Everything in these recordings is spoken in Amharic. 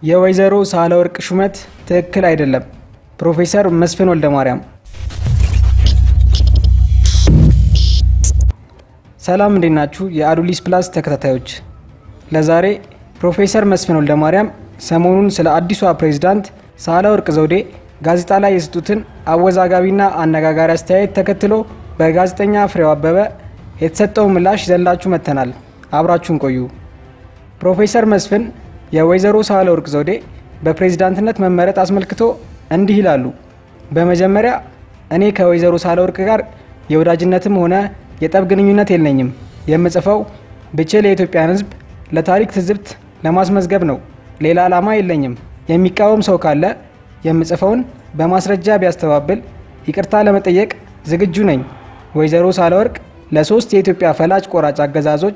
የወይዘሮ ሳህለወርቅ ሹመት ትክክል አይደለም። ፕሮፌሰር መስፍን ወልደማርያም። ሰላም እንዴት ናችሁ? የአዱሊስ ፕላስ ተከታታዮች፣ ለዛሬ ፕሮፌሰር መስፍን ወልደማርያም ሰሞኑን ስለ አዲሷ ፕሬዝዳንት ሳህለወርቅ ዘውዴ ጋዜጣ ላይ የሰጡትን አወዛጋቢና አነጋጋሪ አስተያየት ተከትሎ በጋዜጠኛ ፍሬው አበበ የተሰጠው ምላሽ ይዘንላችሁ መጥተናል። አብራችሁን ቆዩ። ፕሮፌሰር መስፍን የወይዘሮ ሳህለወርቅ ዘውዴ በፕሬዝዳንትነት መመረጥ አስመልክቶ እንዲህ ይላሉ። በመጀመሪያ እኔ ከወይዘሮ ሳህለወርቅ ጋር የወዳጅነትም ሆነ የጠብ ግንኙነት የለኝም። የምጽፈው ብችል የኢትዮጵያን ሕዝብ ለታሪክ ትዝብት ለማስመዝገብ ነው። ሌላ ዓላማ የለኝም። የሚቃወም ሰው ካለ የምጽፈውን በማስረጃ ቢያስተባብል ይቅርታ ለመጠየቅ ዝግጁ ነኝ። ወይዘሮ ሳህለወርቅ ለሶስት የኢትዮጵያ ፈላጭ ቆራጭ አገዛዞች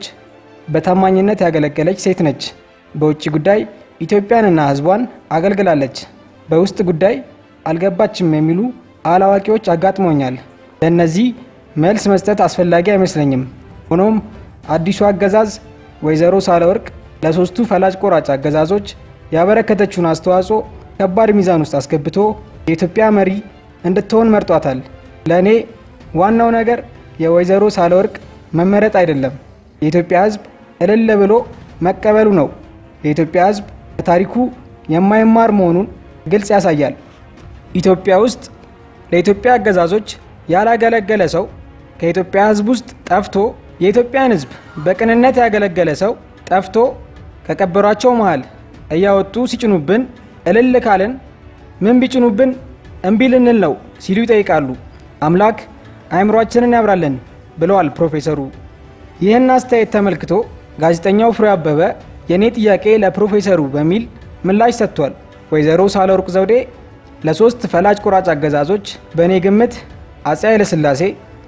በታማኝነት ያገለገለች ሴት ነች። በውጭ ጉዳይ ኢትዮጵያንና ሕዝቧን አገልግላለች። በውስጥ ጉዳይ አልገባችም የሚሉ አላዋቂዎች አጋጥሞኛል። ለእነዚህ መልስ መስጠት አስፈላጊ አይመስለኝም። ሆኖም አዲሱ አገዛዝ ወይዘሮ ሳህለወርቅ ለሶስቱ ፈላጭ ቆራጭ አገዛዞች ያበረከተችውን አስተዋጽኦ ከባድ ሚዛን ውስጥ አስገብቶ የኢትዮጵያ መሪ እንድትሆን መርጧታል። ለእኔ ዋናው ነገር የወይዘሮ ሳህለወርቅ መመረጥ አይደለም፣ የኢትዮጵያ ሕዝብ እልል ብሎ መቀበሉ ነው። የኢትዮጵያ ሕዝብ በታሪኩ የማይማር መሆኑን ግልጽ ያሳያል። ኢትዮጵያ ውስጥ ለኢትዮጵያ አገዛዞች ያላገለገለ ሰው ከኢትዮጵያ ሕዝብ ውስጥ ጠፍቶ የኢትዮጵያን ሕዝብ በቅንነት ያገለገለ ሰው ጠፍቶ ከቀበሯቸው መሃል እያወጡ ሲጭኑብን እልል ካልን ምን ቢጭኑብን እምቢ ልንል ነው ሲሉ ይጠይቃሉ። አምላክ አእምሯችንን ያብራልን ብለዋል ፕሮፌሰሩ። ይህን አስተያየት ተመልክቶ ጋዜጠኛው ፍሬው አበበ የእኔ ጥያቄ ለፕሮፌሰሩ በሚል ምላሽ ሰጥቷል። ወይዘሮ ሳህለወርቅ ዘውዴ ለሶስት ፈላጭ ቆራጭ አገዛዞች በእኔ ግምት አፄ ኃይለሥላሴ፣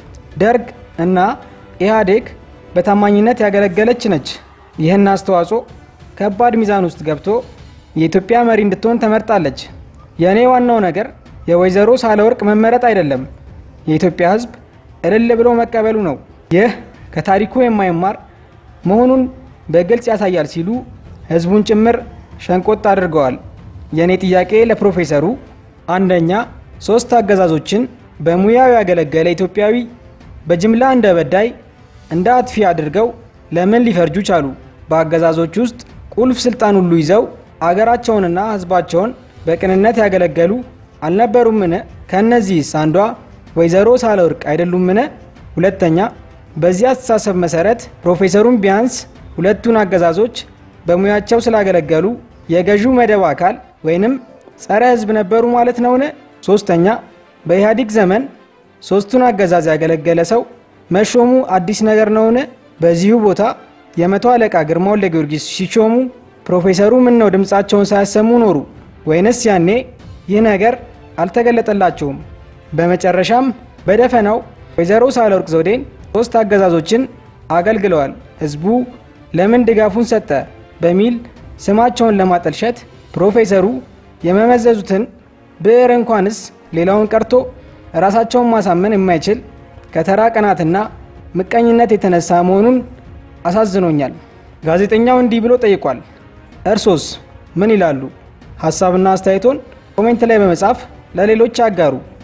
ደርግ እና ኢህአዴግ በታማኝነት ያገለገለች ነች። ይህን አስተዋጽኦ ከባድ ሚዛን ውስጥ ገብቶ የኢትዮጵያ መሪ እንድትሆን ተመርጣለች። የእኔ ዋናው ነገር የወይዘሮ ሳህለወርቅ መመረጥ አይደለም፣ የኢትዮጵያ ሕዝብ እልል ብሎ መቀበሉ ነው። ይህ ከታሪኩ የማይማር መሆኑን በግልጽ ያሳያል ሲሉ ሕዝቡን ጭምር ሸንቆጥ አድርገዋል። የእኔ ጥያቄ ለፕሮፌሰሩ አንደኛ ሶስት አገዛዞችን በሙያው ያገለገለ ኢትዮጵያዊ በጅምላ እንደ በዳይ እንደ አጥፊ አድርገው ለምን ሊፈርጁ ቻሉ? በአገዛዞች ውስጥ ቁልፍ ስልጣን ሁሉ ይዘው አገራቸውንና ሕዝባቸውን በቅንነት ያገለገሉ አልነበሩምን? ከእነዚህስ አንዷ ወይዘሮ ሳህለወርቅ አይደሉምን? ሁለተኛ በዚህ አስተሳሰብ መሰረት ፕሮፌሰሩም ቢያንስ ሁለቱን አገዛዞች በሙያቸው ስላገለገሉ የገዢው መደብ አካል ወይንም ጸረ ሕዝብ ነበሩ ማለት ነውን? ሶስተኛ በኢህአዴግ ዘመን ሶስቱን አገዛዝ ያገለገለ ሰው መሾሙ አዲስ ነገር ነውን? በዚሁ ቦታ የመቶ አለቃ ግርማ ወልደ ጊዮርጊስ ሲሾሙ ፕሮፌሰሩ ምን ነው ድምፃቸውን ሳያሰሙ ኖሩ? ወይንስ ያኔ ይህ ነገር አልተገለጠላቸውም? በመጨረሻም በደፈናው ወይዘሮ ሳህለወርቅ ዘውዴን ሶስት አገዛዞችን አገልግለዋል፣ ህዝቡ ለምን ድጋፉን ሰጠ በሚል ስማቸውን ለማጠልሸት ፕሮፌሰሩ የመመዘዙትን ብዕር እንኳንስ ሌላውን ቀርቶ ራሳቸውን ማሳመን የማይችል ከተራ ቅናትና ምቀኝነት የተነሳ መሆኑን አሳዝኖኛል። ጋዜጠኛው እንዲህ ብሎ ጠይቋል። እርሶስ ምን ይላሉ? ሀሳብና አስተያየቶን ኮሜንት ላይ በመጻፍ ለሌሎች አጋሩ።